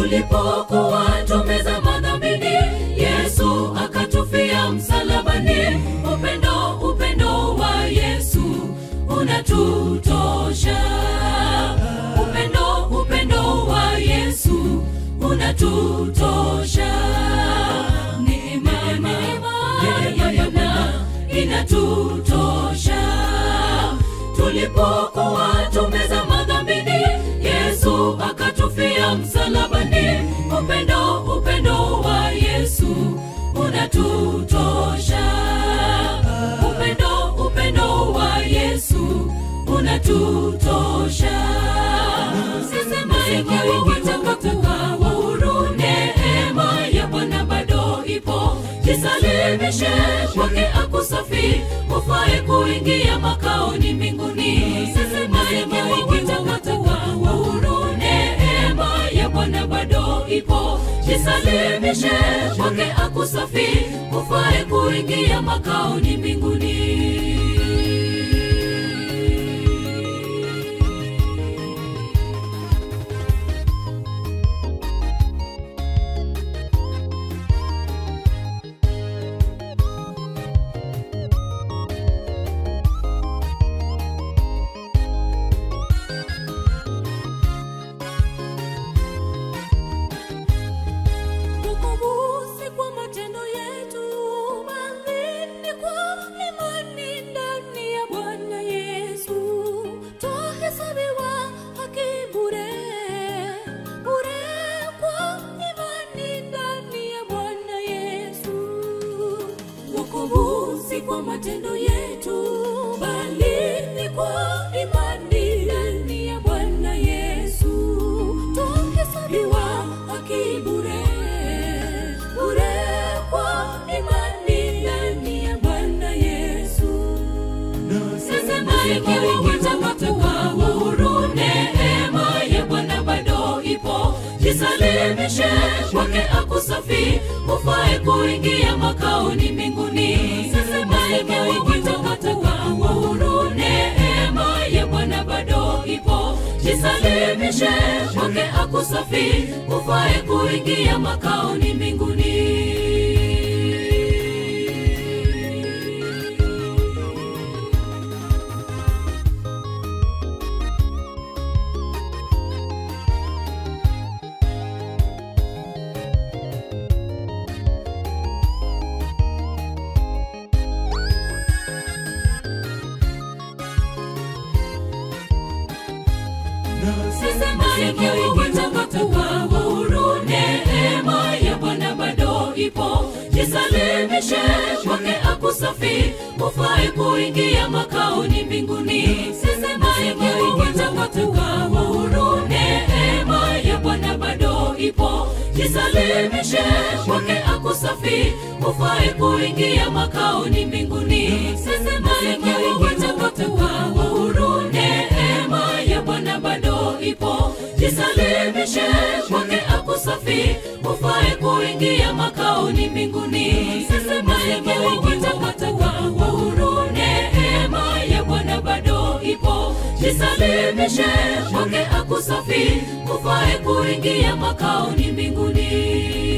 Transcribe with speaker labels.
Speaker 1: tulipokuwa tumezama dhambini yesu akatufia msalabani upendo upendo wa yesu unatutosha upendo upendo wa yesu unatutosha neema neema ya bwana inatutosha tulipokuwa tumezama dhambini yesu akatufia msalabani upendo upendo wa yesu unatutosha upendo upendo wa yesu unatutosha sisemaikawikitakakuwa uhuru neema ya bwana bado ipo jisalimishe kwake akusafi ufae kuingia makaoni mbinguni sisemaikawikitakakuwa uhuru neema ya bwana bado ipo jisalimishe kwake akusafi ufae kuingia makaoni mbinguni
Speaker 2: Wokovu si kwa matendo yetu, bali ni kwa imani ndani ya Bwana Yesu. Twahesabiwa haki bure, bure kwa imani ndani ya Bwana Yesu. Wokovu si kwa matendo yetu, bali ni kwa imani ndani ya Bwana Yesu. Twahesabiwa haki bure, bure kwa imani ndani ya Bwana Yesu.
Speaker 1: sisemaikawikitakakuwa uhuru neema ya bwana bado ipo jisalimishe kwake akusafi ufae kuingia makaoni mbinguni sisemaikawikitakakuwa uhuru neema ya bwana bado ipo jisalimishe kwake akusafi ufae kuingia makaoni mbinguni sisemaikawikitakakuwa uhuru neema ya bwana bado ipo jisalimishe kwake akusafi ufae kuingia makaoni mbinguni sisemaikawikitakakuwa uhuru neema ya bwana bado ipo jisalimishe kwake akusafi ufae kuingia makaoni mbinguni sisemaikawikitakakuwa uhuru neema ya bwana bado ipo jisalimishe kwake akusafi ufae kuingia makaoni mbinguni sisemaikawikitakakuwa uhuru neema ya bwana bado ipo jisalimishe kwake akusafi ufae kuingia makaoni mbinguni